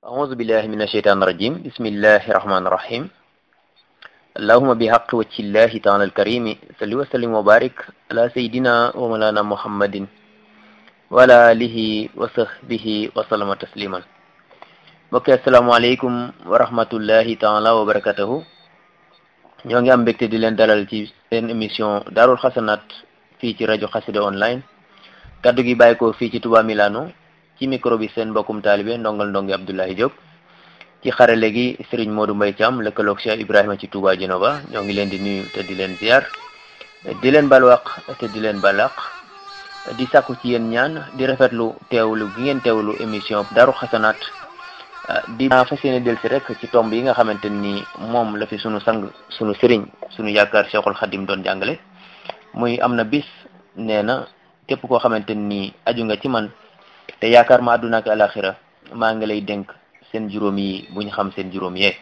أعوذ بالله من الشيطان الرجيم بسم الله الرحمن الرحيم اللهم بحق وجه الله تعالى الكريم صل وسلم وبارك على سيدنا ومولانا محمد وعلى آله وصحبه وسلم تسليما mbokk asalaamaaleykum wa rahmatullahi taala wa barakatuhu ñoo ngi am mbégte di leen dalal ci seen émission daarul xasanaat fii ci rajo xasida online kaddu gi bàyyi ko fii ci Touba Milano ci micro bi seen mbokkum taalibe ndongal ndongi Abdoulaye Diop ci xarale gi Serigne Modou Mbaye Thiam lëkkaloog Cheikh Ibrahima ci Touba Genova ñoo ngi leen di nuyu te di leen ziar di leen balwaq te di leen balaq di sàkku ci yéen ñaan di rafetlu teewlu gi ngeen teewlu émission daaru xasanaat di fas yéene del si rek ci tomb yi nga xamante ni moom la fi sunu sang sunu sëriñ sunu yaakaar Cheikhul Khadim doon jàngale muy am na bis nee na képp koo xamante ni aju nga ci man te yaakaar ma àdduna ak alaxira maa ngi lay dénk seen juróom yi buñ xam seen juróom yee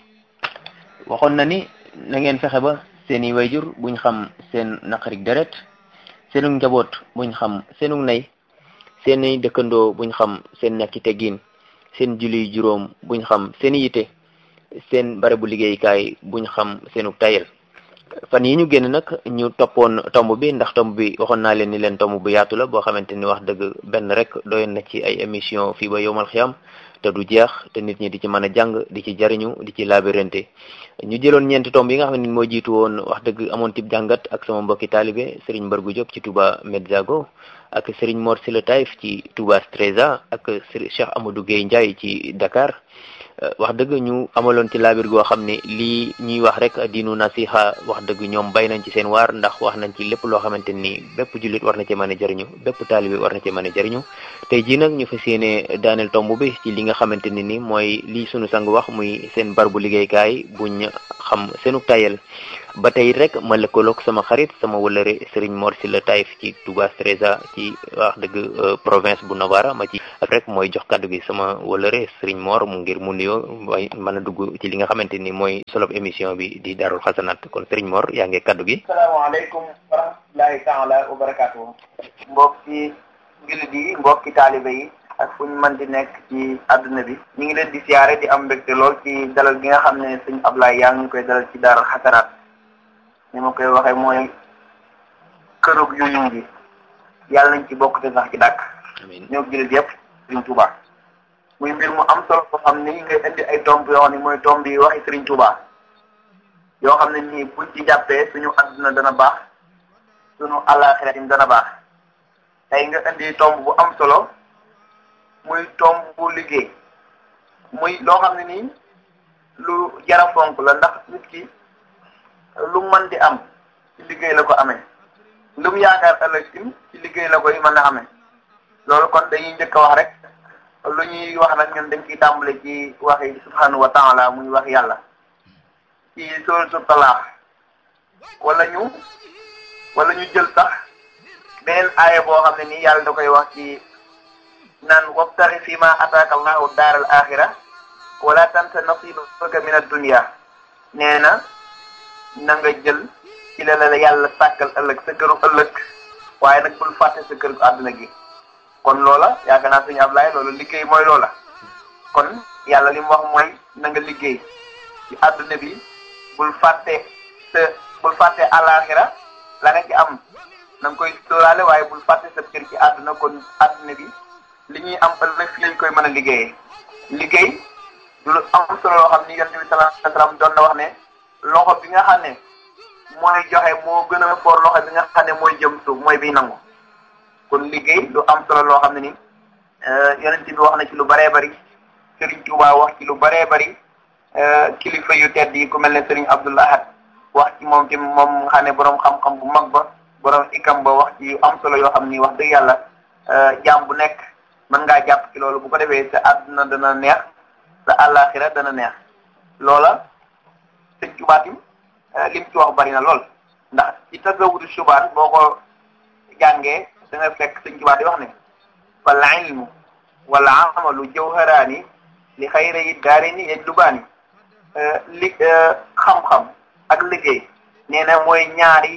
waxoon na ni na ngeen fexe ba seeni wayjur buñ xam seen naqarik deret seenu njaboot buñ xam seenu nay seeni dëkkandoo buñ xam seen ñàkki teggiin seen julli juróom buñ xam seen yite seen barabu liggéeykaay buñ xam seenu tayel fan yi ñu génn nag ñu toppoon tomb bi ndax tomb bi waxoon naa leen ni leen tomb bu yaatu la boo xamante ni wax dëgg benn rek doyoon na ci ay émission fii ba yowmal xiyam te du jeex te nit ñi di ci mën a jàng di ci jariñu di ci labirante ñu jëloon ñeenti tomb yi nga xam ne moo jiitu woon wax dëgg amoon tib jàngat ak sama mbokki taalibe Serigne Mbargu Diop ci Touba Medzago ak Serigne Mor Sila Taïf ci Touba Streza ak Cheikh Amadou Gueye Ndiaye ci Dakar wax dëgg ñu amaloon ci laabir goo xam ne lii ñuy wax rek diinu nasiha wax dëgg ñoom bay nañ ci seen waar ndax wax nañ ci lépp loo xamante ni bépp jullit war na ci mën a jëriñu bépp taalibe war na ci mën a jëriñu tey jii nag ñu fas yéene daaneel tomb bi ci li nga xamante ne ni mooy lii sunu sang wax muy seen barbu liggéeykaay buñ xam seenu tayel ba tey rek ma lëkkaloog sama xarit sama wëlëre Serigne Mor Sila Taïf ci Touba Streza ci wax dëgg province bu Novara ma ci ak rek mooy jox kaddu gi sama wëlëre Serigne Mor mu ngir mu nuyoo way mën a dugg ci li nga xamante ni mooy solob émission bi di Daarul Xasanaat kon Serigne Mor yaa ngi kaddu gi. salaamaaleykum wa rahmatulahi taala wa barakatuhu mbokki jullit yi mbokki taalibe yi ak fu ñu mën di nekk ci àdduna bi ñu ngi leen di siyaare di am mbégte lool ci dalal gi nga xam ne sëñ Ablaye yaa ngi koy dalal ci Daarul Xasanaat ni ma koy waxee mooy kërug yu ñu ngi yàlla nañ ci bokk te sax ci dàkk ñoo jullit yëpp Sëriñ Tuuba muy mbir mu am solo boo xam ni ngay indi ay tomb yoo xam ne mooy tomb yi waxi Sëriñ Tuuba yoo xam ne nii buñ ci jàppee suñu àdduna dana baax suñu àllaaxira tim dana baax tey nga indi tomb bu am solo muy tomb bu liggéey muy loo xam ne nii lu jara fonk la ndax nit ki lu mën di am ci liggéey la ko amee lu mu yaakaar ëllëg tim ci liggéey la koy mën a amee loolu kon dañuy njëkk a wax rek lu ñuy wax nag ñun dañ ciy tàmbale ci waxi subhanahu wa taala muy wax yàlla ci suratul talaax wala ñu wala ñu jël sax beneen aaya boo xam ne nii yàlla da koy wax ci naan wabtaxi fi ma ataaka allahu daar al axira wala tansa nasibaka min ad-dunya nee na na nga jël ci la la yàlla sàkkal ëllëg sa këru ëllëg waaye nag bul fàtte sa këru àdduna gi kon loola yaakaar naa suñu Ablaye loolu liggéey mooy loola kon yàlla li mu wax mooy na nga liggéey ci àdduna bi bul fàtte sa bul fàtte àllaaxira la nga ci am na nga koy sóoraale waaye bul fàtte sa kër ci àdduna kon àdduna bi li ñuy am ëllëg fi lañ koy mën a liggéeyee liggéey du lu am solo loo xam ni yonent bi sallallahu alayhi wasallam doon na wax ne loxo bi nga xam ne mooy joxe moo gën a foor loxo bi nga xam ne mooy jëm suuf mooy biy nangu kon liggéey lu am solo loo xam ne ni yonent bi wax na ci lu bëree bëri Serigne Touba wax ci lu bëree bëri kilifa yu tedd yi ku mel ne Serigne Abdoul Ahad wax ci moom tim moom nga xam ne borom xam-xam bu mag ba borom ikam ba wax ci yu am solo yoo xam ni wax dëgg yàlla jaam bu nekk mën ngaa jàpp ci loolu bu ko defee sa àdduna dana neex sa àllaaxira dana neex loola sëñ Touba tim lim ci wax bari na lool ndax ci tasawudu subaan boo ko jàngee da nga fekk sëñ Tuubaa di wax ne wal ilmu wal amalu jawharaani li xayra yi daari ni yajlubaani li xam-xam ak liggéey nee na mooy ñaari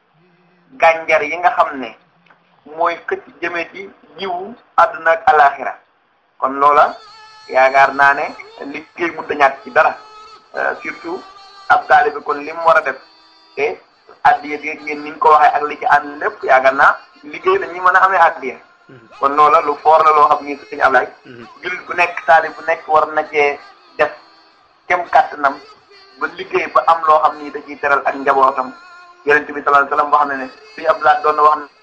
gànjar yi nga xam ne mooy xëcc jëme ci jiwu àdduna ak alaxira kon loola yaakaar naa ne liggéey mënut a ñàkk ci dara surtout ab taalibe kon li mu war a def te addiya bi ngeen ni ñu ko waxee ak li ci ànd lépp yaakaar naa liggéey la ñuy mën a amee addiya kon loola lu foor la loo xam ni suñu Ablaye jullit bu nekk taalib bu nekk war na cee def kem kàttanam ba liggéey ba am loo xam ni da ciy teral ak njabootam yonent bi sallallahu alayhi wasallam boo xam ne ne suñu Ablaye doon na wax ne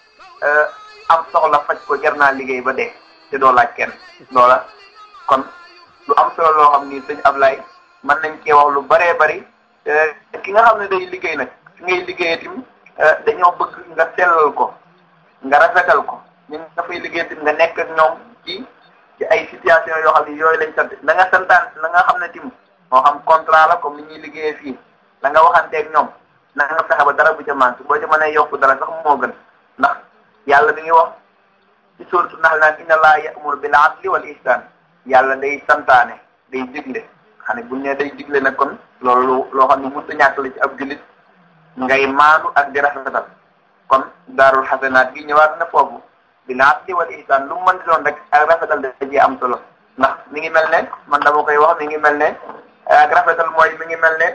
am soxla faj ko jar naa liggéey ba dee te doo laaj kenn loola kon lu am solo loo xam ni suñu Ablaye mën nañ cee wax lu baree bari ki nga xam ne day liggéey nag fi ngay liggéeyee tim dañoo bëgg nga sellal ko nga rafetal ko ñu nga fay liggéey tim nga nekk ak ñoom ci ci ay situation yoo xam ne yooyu lañ sant la nga santaan la nga xam ne tim moo xam contrat la comme ni ñuy liggéeyee fii la nga waxanteeg ñoom na nga fexe ba dara bu ca manqué boo ca mënee yokk dara sax moo gën ndax yàlla mi ngi wax ci suuratu Nahl naan inna Allaha ya'muru bil adli wal ihsan yàlla day santaane day digle xam ne buñ ne day digle nag kon loolu loo xam ne mënut a ñàkk la ci ab jullit ngay maandu ak di rafetal kon daarul xasanaat gi ñëwaat na foofu bil adli wal ihsan lu mu mën di doon rek ak rafetal da ci am solo ndax mi ngi mel ne man dama koy wax mi ngi mel ne ak rafetal mooy mi ngi mel ne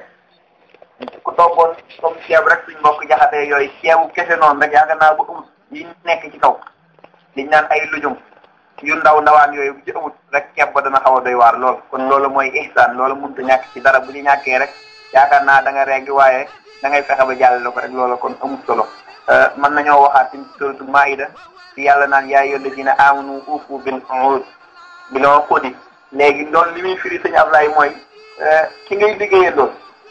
ku toggoon comme ceeb rek suñ mbokk jaxatee yooyu ceebu kese noonu rek yaakaar naa bu amut yi nekk ci kaw liñ naan ay lujum yu ndaw ndawaan yooyu bu ci amut rek ceeb ba dana xaw a doy waar lool kon loolu mooy ihsaan loolu mënut a ñàkk ci dara bu ñu ñàkkee rek yaakaar naa da nga reggi waaye da ngay fexe ba jàllale ko rek loolu kon amut solo mën nañoo waxaat ci suratu maida ci yàlla naan yaa ayyuhal lazina amanu ufu bil uqud bil uqudi léegi loolu li muy firi sëñ Ablaye mooy ki ngay liggéeyee loolu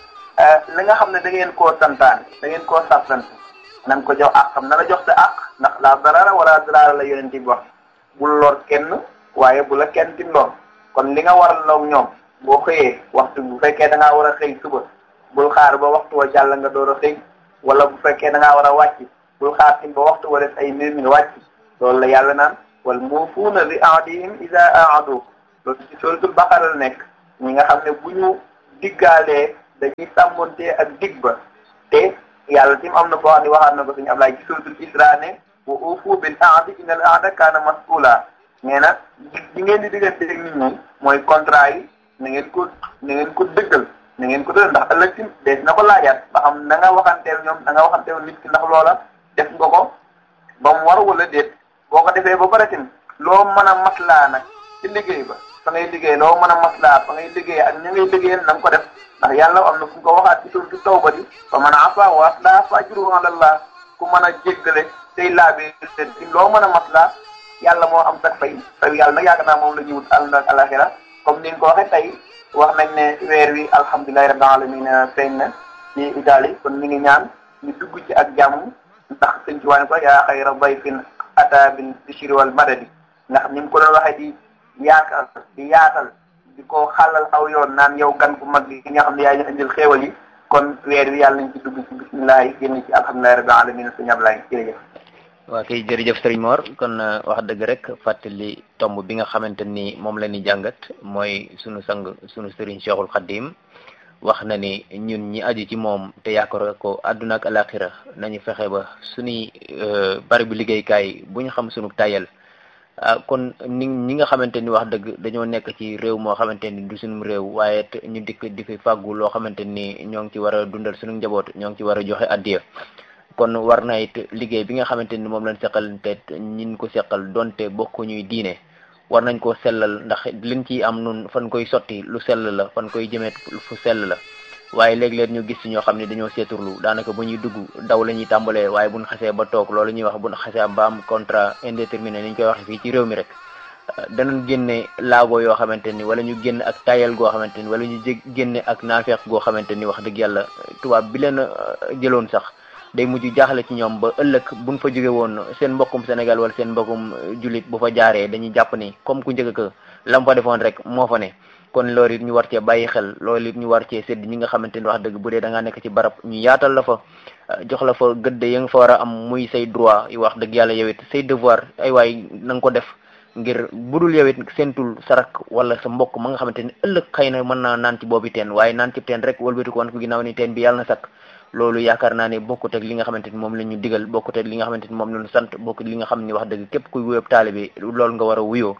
li nga xam ne da ngeen koo santaan da ngeen koo sàttant na nga ko jox àq xam na la jox sa àq ndax la darara wala darara la yonent bi wax bul lor kenn waaye bu la kenn tim lor kon li nga war loog ñoom boo xëyee waxtu bu fekkee da ngaa war a xëy suba bul xaar ba waxtu wa jàll nga door a xëy wala bu fekkee da ngaa war a wàcc bul xaar tim ba waxtu wa def ay minutes nga wàcc loolu la yàlla naan wal muufuuna bi ahdihim iza ahadu loolu ci suratul baqara la nekk ñi nga xam ne bu ñu diggaalee dañuy sàmmontee ak dig ba te yàlla tim am na boo xam ne waxaat na ko suñu Ablaay ci suratul isra ne wa uufu bil ahdi innal ahda kaana mas'uula nee na di ngeen di diggante ak nit ñi mooy contrat yi na ngeen ko na ngeen ko dëggal na ngeen ko dëggal ndax ëllëg tim dees na ko laajaat ba xam na nga waxanteel ñoom na nga waxanteel nit ki ndax loola def nga ko ba mu war wala déet boo ko defee ba pare tim loo mën a maslaa nag ci liggéey ba fa ngay liggéey loo mën a maslaa fa ngay liggéey ak ña ngay liggéeyal na nga ko def ndax yàlla am na fu ko waxaat ci suuratu tawba di fa man afa wa aslaha fa ajruhu ala Allah ku mën a jéggale tey laabi tim loo mën a maslaa yàlla moo am sax fay fay yàlla nag yaakaar naa moom la ñuy wut àll ak alaxira comme ni nga ko waxee tey wax nañ ne weer wi alhamdulilahi rabbil alamin feeñ na ci Italie kon ñu ngi ñaan ñu dugg ci ak jàmm ndax sëñ ci waane ko yaa xayra dayfin ata bil bishri wal madadi ndax ni mu ko doon waxee di yaatal di yaatal di ko xàllal aw yoon naan yow gan bu mag bi nga xam ne yaa ñu indil xéewal yi kon weer wi yàlla nañ ci dugg ci bisimilah génn ci alhamdulilahi rabbil alamin sëñ Ablaye jërëjëf waa kay jërëjëf sëriñ Mor kon wax dëgg rek fàttali tomb bi nga xamante ni moom la ñuy jàngat mooy sunu sang sunu sëriñ Cheikhul Khadim wax na ni ñun ñi aju ci moom te yaakaar ko àdduna ak alaxira nañu fexe ba suñuy bari bu liggéeykaay bu ñu xam sunu tayal ah kon ni ñi nga xamante ni wax dëgg dañoo nekk ci réew moo xamante ni du sunum réew waaye ñu dikk di fi fàggu loo xamante ni ñoo ngi ci war a dundal sunu njaboot ñoo ngi ci war a joxe addiya kon war na it liggéey bi nga xamante ni moom lañ seqal te ñin ko seqal donte bokku ñuy diine war nañ koo sellal ndax liñ ciy am nun fan koy sotti lu sell la fan koy jëmeet fu sell la waaye léeg-léeg ñu gis ci ñoo xam ne dañoo seeturlu daanaka bu ñuy dugg daw la ñuy tàmbalee waaye buñ xasee ba toog loolu ñuy wax buñ xasee ba am contrat indéterminé ni ñu koy waxee fii ci réew mi rek danañ génne laago yoo xamante ni wala ñu génn ak tayal goo xamante ni wala ñu jég génne ak naafeeq goo xamante ni wax dëgg yàlla tubaab bi leen jëloon sax day mujj jaaxle ci ñoom ba ëllëg buñ fa jóge woon seen mbokkum Sénégal wala seen mbokkum jullit bu fa jaaree dañuy jàpp ni comme ku njëkk ka lam fa defoon rek moo fa ne kon loolu it ñu war cee bàyyi xel loolu it ñu war cee sédd ñi nga xamante ni wax dëgg bu dee da ngaa nekk ci barab ñu yaatal la fa jox la fa gëdd ya nga fa war a am muy say droit yi wax dëgg yàlla yow it say devoir ay waay na nga ko def ngir budul yow it seentul sarak wala sa mbokk ma nga xamante ni ëllëg xëy na mën naa naan ci boobi teen waaye naan ci teen rek wëlbati ko wan ko ginnaaw ni teen bi yàlla na sakk loolu yaakaar naa ne bokkut ak li nga xamante ni moom la ñu digal bokkut ak li nga xamante ni moom la ñu sant bokkut li nga xam ni wax dëgg képp kuy wuyób taalibe loolu nga war a wuyoo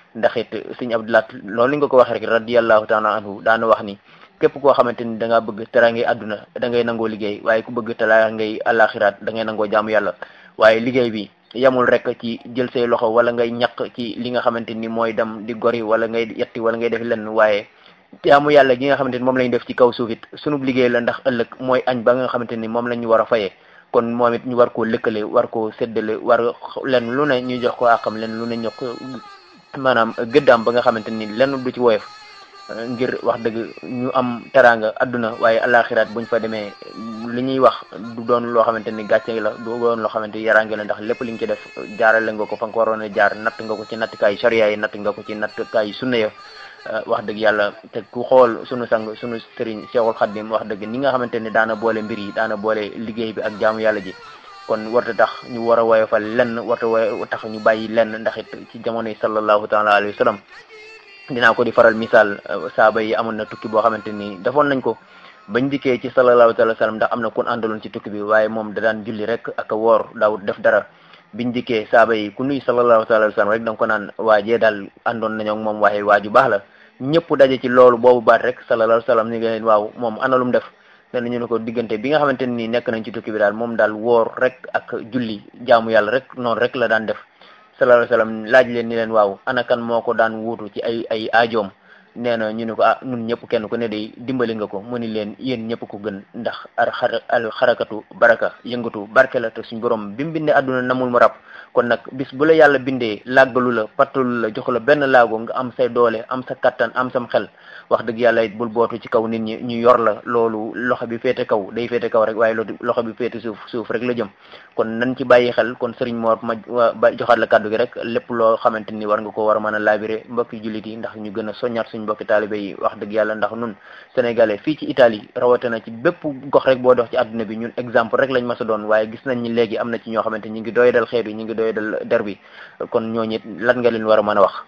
ndax it sëñ Abdulaat loolu li nga ko waxee rek radiyallahu taala anhu daana wax ni képp koo xamante ni da ngaa bëgg teraangay àdduna da ngay nangoo liggéey waaye ku bëgg teraangay àllaaxiraat da ngay nangoo jaamu yàlla waaye liggéey bi yamul rek ci jël say loxo wala ngay ñaq ci li nga xamante ni mooy dem di gori wala ngay yetti wala ngay def lenn waaye jaamu yàlla gi nga xamante ni moom lañ def ci kaw suuf it sunub liggéey la ndax ëllëg mooy añ ba nga xamante ni moom la ñu war a fayee kon moom it ñu war koo lëkkale war koo séddale war lenn lu ne ñu jox ko àqam lenn lu ne ñu ko maanaam gëddaam ba nga xamante ni lenn du ci woyof ngir wax dëgg ñu am teraanga adduna waaye alaxiraat buñ fa demee li ñuy wax du doon loo xamante ni gàcce la du doon loo xamante ni yaraange la ndax lépp li nga ci def jaarale nga ko fa nga ko waroon a jaar natt nga ko ci nattkaayu sharia yi natt nga ko ci nattkaayu sunna ya wax dëgg yàlla te ku xool sunu sang sunu sëriñ Cheikhul Khadim wax dëgg ni nga xamante ni daana boole mbir yi daana boole liggéey bi ak jaamu yàlla ji kon warta tax ñu war a woyofal lenn warta woy tax ñu bàyyi lenn ndax it ci jamono yi sallallahu taala alayhi wa sallam dinaa ko di faral misaal saaba yi amoon na tukki boo xamante ni defoon nañ ko bañ dikkee ci sallallahu taala wa sallam ndax am na kun àndaloon ci tukki bi waaye moom da daan julli rek ak woor daawut def dara biñ dikkee saaba yi ku nuy sallallahu taala wa sallam rek da nga ko naan waajee daal àndoon nañoo ak moom waaye waaju baax la ñëpp daje ci loolu boobu baat rek sallallahu alayhi wa sallam ni nga leen waaw moom ana lu mu def dana ñu ne ko diggante bi nga xamante ni nekk nañ ci tukki bi daal moom daal woor rek ak julli jaamu yàlla rek noonu rek la daan def sallallahu alayhi wa sallam laaj leen ni leen waaw ana kan moo ko daan wuutu ci ay ay aajoom nee na ñu ne ko ah ñun ñëpp kenn ku ne day dimbali nga ko mu ni leen yéen ñëpp ko gën ndax ar xar al xarakatu baraka yëngatu barke la te suñ borom bi mu bindee àdduna namul mu rab kon nag bis bu la yàlla bindee làggalu la pattalu la jox la benn laago nga am say doole am sa kattan am sam xel wax dëgg yàlla it bul bootu ci kaw nit ñi ñu yor la loolu loxo bi féete kaw day féete kaw rek waaye loolu loxo bi féete suuf suuf rek la jëm kon nañ ci bàyyi xel kon sëriñ Mor ma ba joxaat la kàddu gi rek lépp loo xamante ni war nga ko war a mën a laabire mbokki jullit yi ndax ñu gën a soññaat suñ mbokki taalibe yi wax dëgg yàlla ndax nun sénégalais fii ci Italie rawatina ci bépp gox rek boo dox ci àdduna bi ñun exemple rek lañ mas a doon waaye gis nañ ni léegi am na ci ñoo xamante ñi ngi doyadal xeet yi ñi ngi doyadal der bi kon ñooñu it lan nga leen war a mën a wax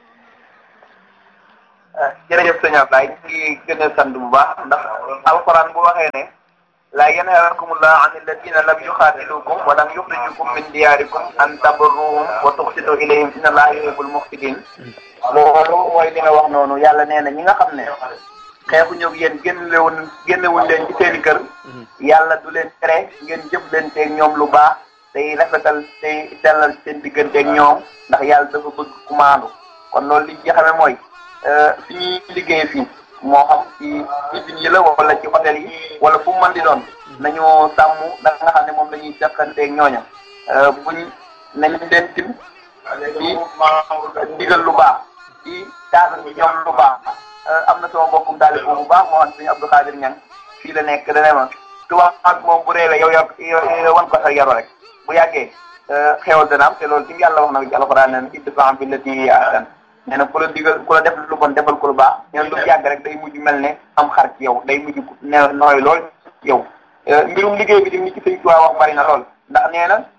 jërëjëf sëñ Ablaye ñu ngi gën a sant bu baax ndax alquran bu waxee ne laa yanhaakumullahu an alladina lam yuxaatilukum wa lam yuxrijukum min diyaarikum an tabarruhum wa tuqsitu ilayhim inna allaha yuhibbul muqsitin loolu mooy li nga wax noonu yàlla nee na ñi nga xam ne xeexu ñëw yéen génnewuñ génnewuñ leen ci seeni kër yàlla du leen tere ngeen jëf leen teeg ñoom lu baax tey rafetal tey sellal seen digganteeg ñoom ndax yàlla dafa bëgg ku maandu kon loolu li nga xamee mooy fi ñuy liggéey fii moo xam ci usines yi la wala ci hôtel yi wala fu mu mën di doon nañu sàmm da nga xam ne moom la ñuy seqanteeg ñooña buñ nañ leen tim di digal lu baax di taatan ci ñoom lu baax am na sama mbokkum taalib bu baax moo xam suñu Abdou Khadir Ñang fii la nekk dane ma tubaab ak moom bu réewee yow yor wan ko sa yaro rek bu yàggee xewal dana am te loolu tim yàlla wax na ci alxuraan ne idfa' billatii hiya ahsan nee na ku la digal ku la def lu bon defal ko lu baax nee na lu yàgg rek day mujj mel ne am xar ci yow day mujj ne nooy lool yow mbirum liggéey bi tim ni ci sëñ Tuubaa wax bari na lool ndax nee na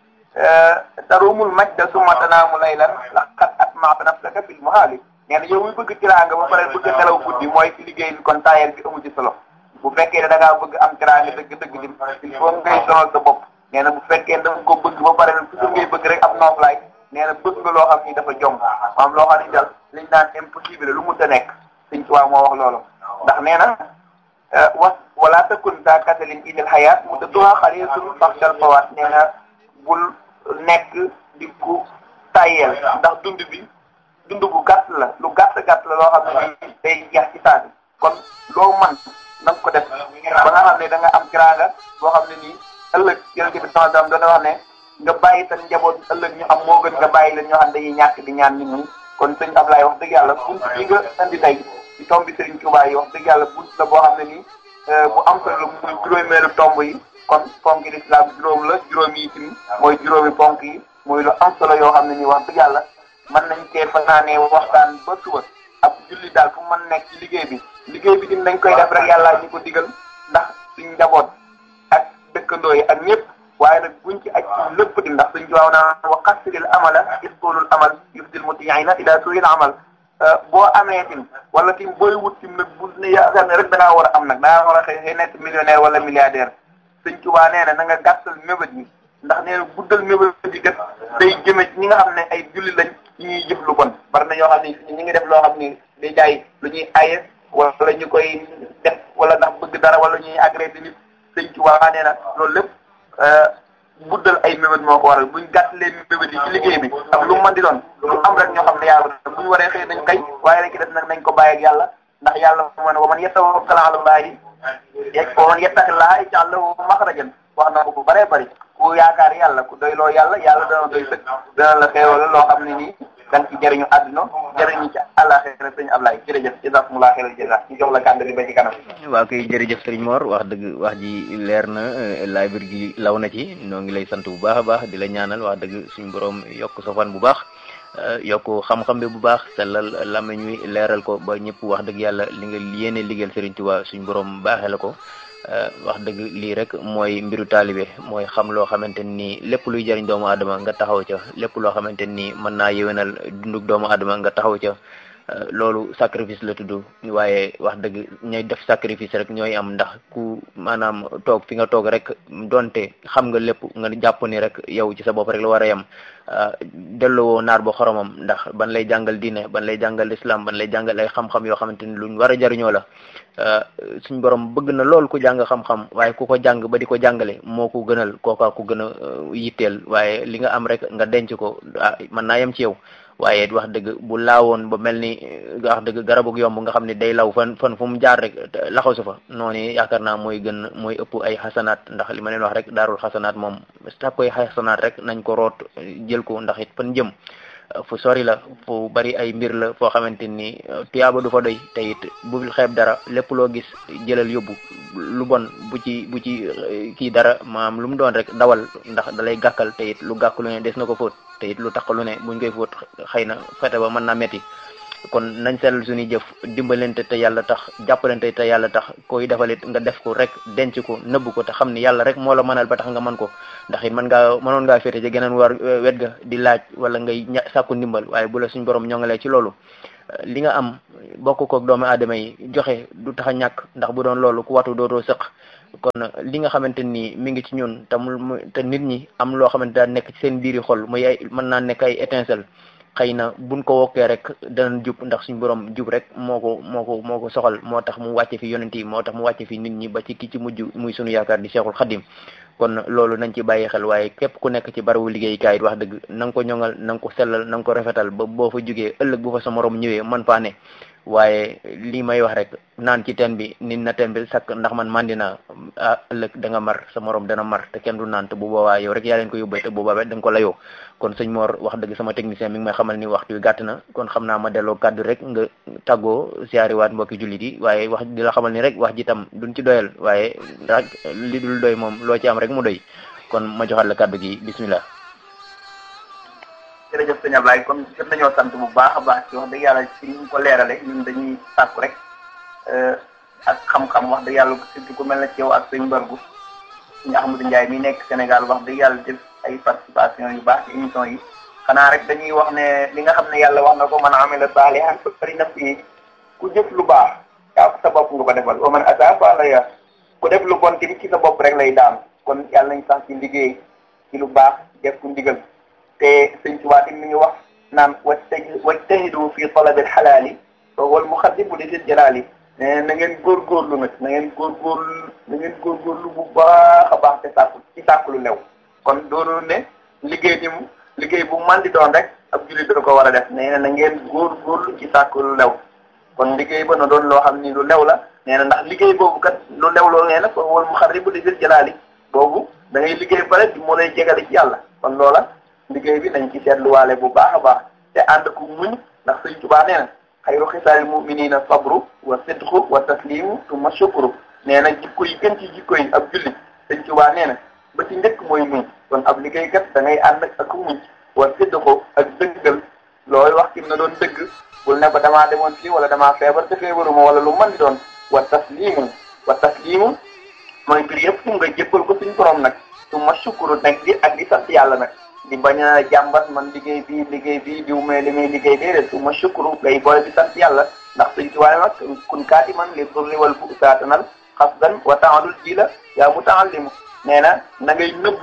tarumul majda summa tanaamu laylan laqad atma'ta nafsaka fil muhaali nee na yow muy bëgg tiraanga ba pare bëgg nelaw guddi mooy ci liggéey bi kon taayal bi amu ci solo bu fekkee ne da ngaa bëgg am tiraanga dëgg dëgg dim il faut ngay sonal sa bopp nee na bu fekkee da nga ko bëgg ba pare nag toujours ngay bëgg rek am nooflaay nee na bëgg nga loo xam ni dafa jom maam loo xam ni dal liñ naan impossible lu mënta nekk sëñ Tuubaa moo wax loolu ndax nee na was wala takun daa kasalin idil xayaat mu tëdduwaa xaliisun faxsal fawaat nee na bul nekk di ku tayel ndax dund bi dund bu gàtt la lu gàtt gàtt la loo xam ne nii day jeex ci saa bi kon loo man na nga ko def ba nga xam ne da nga am kiraanga boo xam ne nii ëllëg yonente bi sama dam dana wax ne nga bàyyi sa njaboot ëllëg ñu am moo gën nga bàyyi leen ñoo xam dañuy ñàkk di ñaan nit ñi kon sëñ Ablaye wax dëgg yàlla bunt bi nga indi tey ci tomb bi Serigne Touba yi wax dëgg yàlla bunt la boo xam ne nii bu am solo la muy juróomeelu tomb yi kon ponk yi lislaam juróom la juróom yi tim mooy juróomi ponk yi muy lu am solo yoo xam ne nii wax dëgg yàlla mën nañ cee fanaanee waxtaan ba suba ab julli daal fu mën nekk ci liggéey bi liggéey bi tim dañ koy def rek yàlla ñu ko digal ndax suñ njaboot ak dëkkandoo yi ak ñëpp waaye nag buñ ci aj ci lépp di ndax suñ jiwaaw naa wa qasiril amala isqulul amal yufdil mutiina ila suil amal boo amee tim wala tim booy wut tim nag bu ne yaakaar ne rek da ngaa war a am nag da ngaa war a xëy xëy nekk millionnaire wala milliardaire suñ Tuubaa nee na na nga gàttal mébét yi ndax nee na guddal mébét di def day jëme ñi nga xam ne ay julli lañ ci ñuy jëf lu bon bari na ñoo xam ne ñi ngi def loo xam ni day jaay lu ñuy aye wala ñu koy def wala ndax bëgg dara wala ñuy agressé nit sëñ ci waa nee na loolu lépp guddal ay mébét moo ko waral buñ gàttalee mébét yi ci liggéey bi ak lu mu mën di doon lu am rek ñoo xam ne yàlla bu ñu waree xëy nañ kay waaye rek def nag nañ ko bàyyi ak yàlla ndax yàlla moo ne wa man yatawakkal ala llaahi wa man yattaqillaaha yaj'al lahu maxrajan wax na ko bu bëree bëri ku yaakaar yàlla ku doy loo yàlla yàlla dana doy sëkk dana la xeewal loo xam ne nii danga ci jëriñu àdduna jëriñu ci àllaaxira sëñ Ablaye jërëjëf jazakumullahu xayral jazaa ñu jox la kàddu gi ba ci kanam waaw kay jërëjëf sëriñ Mor wax dëgg wax ji leer na laay bir gi law na ci noo ngi lay sant bu baax a baax di la ñaanal wax dëgg suñu borom yokk sa fan bu baax yokk xam-xam bi bu baax sellal làmmiñ wi leeral ko ba ñëpp wax dëgg yàlla li nga yéene liggéeyal sëriñ Tuubaa suñu borom baaxee la ko wax dëgg lii rek mooy mbiru taalibe mooy xam loo xamante ni lépp luy jëriñ doomu aadama nga taxaw ca lépp loo xamante ni mën naa yéwénal dundug doomu aadama nga taxaw ca loolu sacrifice la tudd waaye wax dëgg ñooy def sacrifice rek ñooy am ndax ku maanaam toog fi nga toog rek donte xam nga lépp nga jàpp ni rek yow ci sa bopp rek la war a yem delloo naar ba xoromam ndax ban lay jàngal diine ban lay jàngal islam ban lay jàngal ay xam-xam yoo xamante ni luñ war a jariñoo la suñ borom bëgg na lool ku jàng xam-xam waaye ku ko jàng ba di ko jàngale moo ko gënal kooka ku gën a yitteel waaye li nga am rek nga denc ko ah mën naa yem ci yow waaye wax dëgg bu laawoon ba mel ni wax dëgg garabug yomb nga xam ne day law fan fan fu mu jaar rek laxaw su fa noonu yaakaar naa mooy gën mooy ëpp ay xasanaat ndax li ma leen wax rek daarul xasanaat moom sàkk koy xasanaat rek nañ ko root jël ko ndax it fan jëm fu sori la fu bari ay mbir la foo xamante ni tiyaaba du fa doy te it bu xeeb dara lépp loo gis jëlal yóbbu lu bon bu ci bu ci kii dara maam lu mu doon rek dawal ndax dalay gàkkal te it lu gàkk lu ne des na ko fóot te it lu tax lu ne buñ koy fóot xëy na fete ba mën naa metti kon nañ sellal suñuy jëf dimbalante te yàlla tax jàppalante te yàlla tax koy defalit nga def ko rek denc ko nëbb ko te xam ni yàlla rek moo la mënal ba tax nga mën ko ndax it mën ngaa mënoon ngaa féete ci geneen war wet ga di laaj wala ngay sàkku ndimbal waaye bu la suñ borom ñongalee ci loolu li nga am bokk koog doomu aadama yi joxe du tax a ñàkk ndax bu doon loolu ku watu dootoo sëq kon li nga xamante ni mi ngi ci ñun te mu te nit ñi am loo xamante daa nekk ci seen biiri xol muy ay mën naa nekk ay étincelle xëy na buñ ko wokkee rek danañ jub ndax suñu borom jub rek moo ko moo ko moo ko soxal moo tax mu wàcce fi yonent yi moo tax mu wàcce fi nit ñi ba ci ki ci mujj muy sunu yaakaar di Cheikhul Khadim kon loolu nañ ci bàyyi xel waaye képp ku nekk ci barabu liggéeykaay it wax dëgg na nga ko ñoŋal na nga ko sellal na nga ko rafetal ba boo fa jógee ëllëg bu fa sa morom ñëwee man faa ne waaye lii may wax rek naan ci teen bi nit na teen bi sakk ndax man mandi naa ah ëllëg da nga mar sa morom dana mar te kenn du naan te bu boobaa yow rek yaa leen ko yóbbee te bu boobaa da nga ko layoo kon sëñ Mor wax dëgg sama technicien mi ngi may xamal ni waxtu wi gàtt na kon xam naa ma delloo kàddu rek nga tàggoo siyaariwaat mbokki jullit yi waaye wax di la xamal ni rek wax ji tam duñ ci doyal waaye rek li dul doy moom loo ci am rek mu doy kon ma joxaat la kàddu gi bismillah jërëjëf sëñ Ablaye comme jot nañoo sant bu baax a baax ci wax dëgg yàlla ci ñu ko leerale ñun dañuy sàkku rek ak xam-xam wax dëgg yàlla surtout ku mel na ci yow ak sëñ Mbargu ñu Ahmadou Ndiaye mi nekk Sénégal wax dëgg yàlla def ay participation yu baax ci émission yi xanaa rek dañuy wax ne li nga xam ne yàlla wax na ko man amila saalihan fali nafsihi ku jëf lu baax yaa sa bopp nga ko defal wa man asaa fa alayha ku def lu bon tamit ci sa bopp rek lay daan kon yàlla nañ sax ci liggéey ci lu baax def ku ndigal te sëñ Tuubaa mi ngi wax naan wajtahidu fi talabil xalaali fa huwa al muxaddimu li dil jalaali ne na ngeen góorgóorlu nag na ngeen góorgóorlu na ngeen góorgóorlu bu baax a baax te sàkku ci sàkku lu lew kon doonu ne liggéey ni mu liggéey bu man di doon rek ab jullit da ko war a def nee na na ngeen góorgóorlu ci sàkku lu lew kon liggéey ba na doon loo xam ni lu lew la nee na ndax liggéey boobu kat lu lew loo nee na fa huwa al muxaddimu li dil jalaali boobu da ngay liggéey ba rek moo lay jegale ci yàlla kon loola liggéey bi nañ ci seetluwaale bu baax a baax te ànd ku muñ ndax sëñ Tuubaa nee na xayru xisaali muminina sabru wa sidqu wa taslimu summa shukru nee na jikko yi gën ci jikko yi ab jullit sëñ Tuubaa nee na ba ci njëkk mooy muñ kon ab liggéeykat da ngay ànd ak muñ wa sidqu ak dëggal looy wax kim na doon dëgg bul ne ko damaa demoon fii wala damaa feebar te feebaruma wala lu mën di doon wa taslimu wa taslimu mooy mbir yëpp nga jébbal ko suñ borom nag summa shukru nag di ak di sant yàlla nag di bañ a jàmbat man liggéey bii liggéey bii diw mee li muy liggéey déedéet su ma shukru ngay boole di sant yàlla ndax suñ ci waaye nag kun kaati man li durri wal bu saatanal xasdan wa taalul ji la yaa mu taallimu nee na na ngay nëbbutu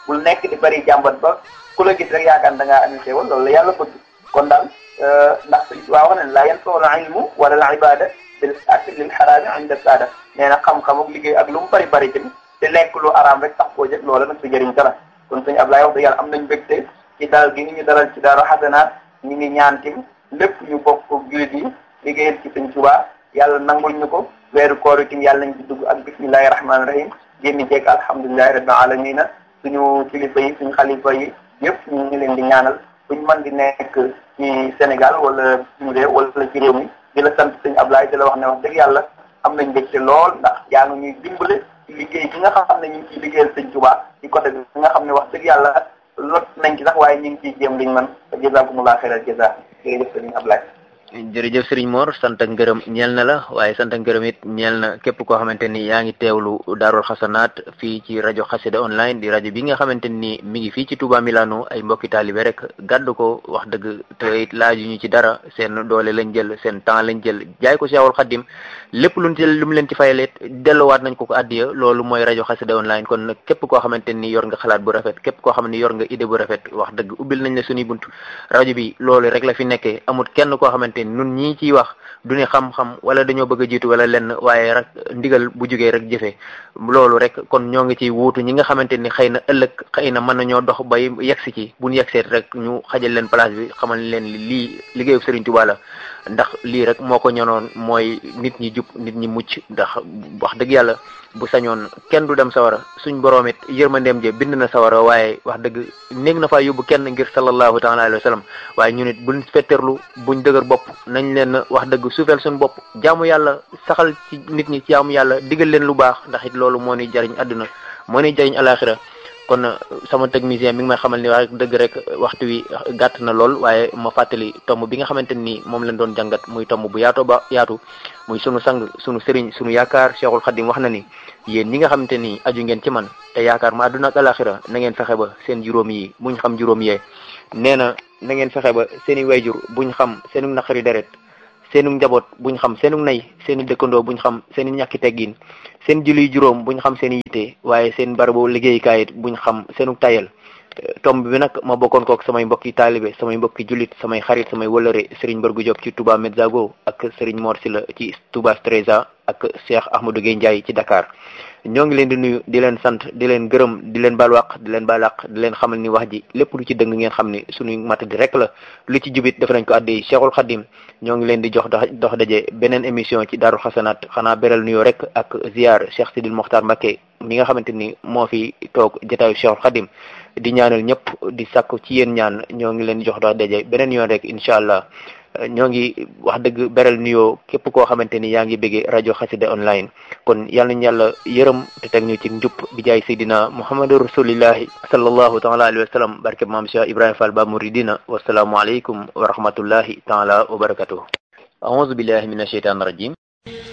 bul nekk di bari jàmbat ba ku la gis rek yaakaar da ngaa ami xéewal loolu la yàlla bëgg kon daal ndax sëñ Tuubaa wax ne laa yanfa'u al-ilmu wala al-ibada bil akli lil xaraami inda saada nee na xam-xam ak liggéey ak lu mu bari bari tamit te lekk lu araam rek tax koo jël loola nag su jëriñ dara kon sëñ Ablaye wax dëgg yàlla am nañ mbégte ci dalal gi ni ñu dalal ci Daaru Xasanaat ñu ngi ñaan tamit lépp ñu bokk jullit yi liggéeyal ci sëñ Tuubaa yàlla nangul ñu ko weeru koor itam yàlla nañ ci dugg ak bismillahi rahmaani rahim génn jeeg alhamdulilahi rabbil alamina suñu kilifa yi suñu xalifa yi yëpp ñu ngi leen di ñaanal buñ mën di nekk ci Sénégal wala suñu réew wala ci réew mi di la sant sëñ Ablaye di la wax ne wax dëgg yàlla am nañ mbégte lool ndax yaa ngi ñuy dimbale ci liggéey gi nga xam ne ñu ngi ciy liggéeyal sëñ Tuubaa ci côté bi nga xam ne wax dëgg yàlla lot nañ ci sax waaye ñu ngi ciy jéem liñ man jazakumullah xayral jaza jërëjëf sëñ Ablaye jërëjëf Serigne Mor sant ak ngërëm ñeel na la waaye sant ak ngërëm it ñeel na képp koo xamante ni yaa ngi teewlu Daarul Xasanaat fii ci rajo Xassida online di rajo bi nga xamante ni mi ngi fii ci Touba Milano ay mbokki taalibe rek gàddu ko wax dëgg te it laaju ñu ci dara seen doole lañ jël seen temps lañ jël jaay ko Seexul Xaddim lépp luñ ci lu mu leen ci fayalee delluwaat nañ ko ko addiya loolu mooy rajo Xassida online kon nag képp koo xamante ni yor nga xalaat bu rafet képp koo xam ne yor nga idée bu rafet wax dëgg ubbil nañ la suñuy bunt rajo bi loolu rek la fi nekkee amut kenn koo xamante nun ñii ciy wax du ni xam-xam wala dañoo bëgg a jiitu wala lenn waaye rek ndigal bu jugee rek jëfee loolu rek kon ñoo ngi ciy wuutu ñi nga xamante ni xëy na ëllëg xëy na mën nañoo dox bay yegsi ci buñ yegseet rek ñu xajal leen place bi xamal leen lii liggéeyu Serigne Touba la ndax lii rek moo ko ñonoon mooy nit ñi jub nit ñi mucc ndax wax dëgg yàlla bu sañoon kenn du dem sawara suñ boroom it yërmandeem je bind na sawara waaye wax dëgg néeg na faa yóbbu kenn ngir sallallahu taala alayhi wa sallam waaye ñu nit buñ fetterlu buñ dëgër bopp nañ leen wax dëgg suufeel suñ bopp jaamu yàlla saxal ci nit ñi jaamu yàlla digal leen lu baax ndax it loolu moo ni jariñ àdduna moo ni jariñ alaxira kon sama technicien mi ngi may xamal ni wax dëgg rek waxtu wi gàtt na lool waaye ma fàttali tomb bi nga xamante ni moom lañ doon jàngat muy tomb bu yaatoo ba yaatu muy sunu sang sunu sëriñ sunu yaakaar Cheikhul Khadim wax na ni yéen ñi nga xamante ni aju ngeen ci man te yaakaar ma àdduna ak alaxira na ngeen fexe ba seen juróom yi buñ xam juróom yee nee na na ngeen fexe ba seen i wayjur buñ xam seenu naqari deret seenu njaboot buñ xam seenu nay seen i dëkkandoo buñ xam seen i ñàkki teggin seen julli juróom buñ xam seen i yitte waaye seen barabu liggéeyukaay it buñ xam seenu tayal tomb bi nag ma bokkoon kook samay mbokki taalibe samay mbokki jullit samay xarit samay wëlëre Serigne Bargu Diop ci Touba Medzago ak Serigne Mor Sila ci Touba Streza ak Cheikh Ahmadou Gueye Ndiaye ci Dakar ñoo ngi leen di nuyu di leen sant di leen gërëm di leen balwaq di leen balaq di leen xamal ni wax ji lépp lu ci dëng ngeen xam ni suñuy mat di rek la lu ci jubit def nañ ko addi Cheikhul Khadim ñoo ngi leen di jox dox daje beneen émission ci Daarul Xasanaat xanaa beral nuyoo rek ak ziar Cheikh Sidil Mokhtar Mbacké mi nga xamante ni moo fi toog jotaayu Cheikhul Khadim di ñaanal ñëpp di sàkku ci yéen ñaan ñoo ngi leen di jox dox daje beneen yoon rek incha allah ñoo ngi wax dëgg beral nuyoo képp koo xamante ni yaa ngi bëggee rajo Xassida online kon yal nañu yàlla yërëm te teg ñu ci njub bi jaay Seydina Muhammadu rasulillahi sallallahu taala alayhi wa sallam barke maam Cheikh Ibrahima Fall ba muridina wasalaamu aleykum wa rahmatullahi taala wa barakatuh aouzu billahi min asheytan rajim